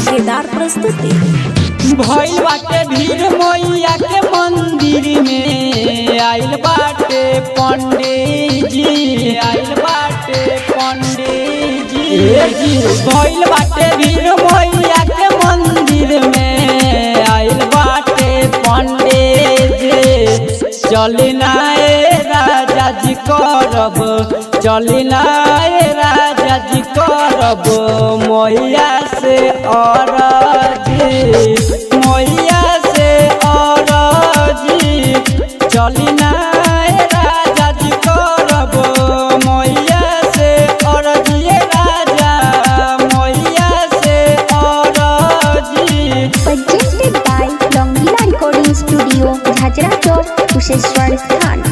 धमाकेदार प्रस्तुति भइल बाटे भीड़ मैया के मंदिर में आइल बाटे पंडित जी आइल बाटे पंडित जी भइल बाटे भीड़ मैया के मंदिर में आइल बाटे पंडित जी चली नाए राजा जी करब चली नाए राजा जी करब मैया से और जी मैया से और जी चली नाए राजा जी करब मैया से और जी राजा मैया से और जी presented by Longila Recording Studio, Jhajra Chowk, Kusheshwar Sthan.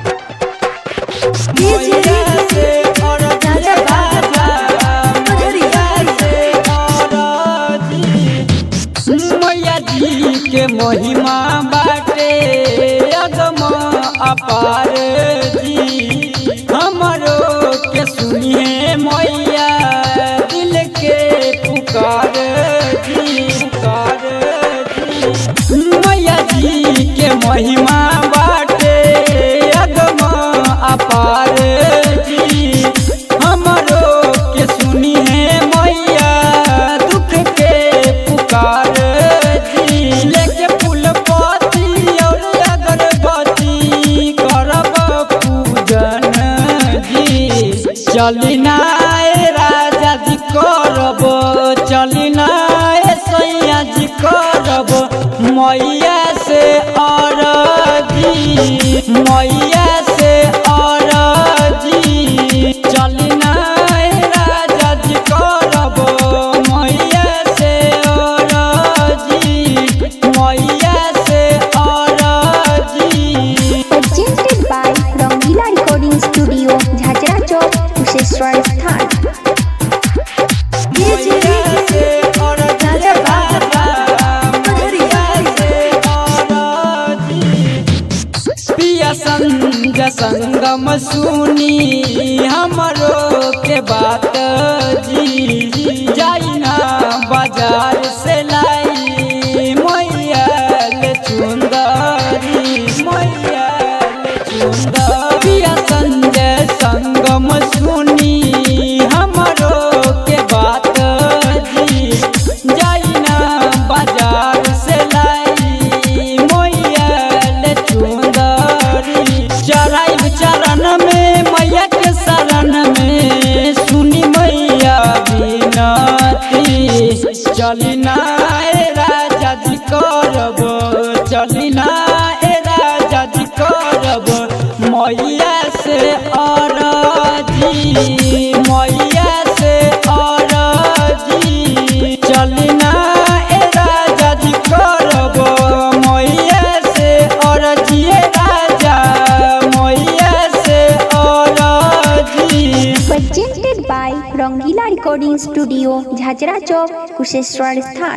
मैया से और जी राजा मैया से और जी मैया जी के महिमा बाटे अगम अपार जी हमरो के सुनिए मैया दिल के पुकार जी पुकार जी मैया जी के महिमा बाटे अगम अपार जी हमरो के सुनिए मैया दुख के पुकार जी लेके फूल पत्ती और अगरबत्ती करब पूजन जी चली नाए राजा जी करब चली नाए सैया जी करब मैया से और जी मैया से और जी चली नाए राजा जी करब मैया से और जी मैया से और जी Presented by Longila Recording Studio, Jhajra Chowk, Kusheshwar Sthan. पिया संग संगम सुनी हमरो के बात जी जाई ना बाजार से लाई मैया ले चुंदरी मैया ले चुंदरी पिया संजय संगम सुनी हमरो के बात जी जाई ना बाजार से लाई मैया ले चुंदरी चराई चरण में मैया के शरण में सुनी मैया बिनती चली ना ए राजा जी करब चली ना ए राजा जी करब मैया से और जी मैया से और जी चली ना ए राजा जी करब मैया से और जिए राजा मैया से और जी Presented by Longila Recording Studio, Jhajra Chowk, Kusheshwar Sthan.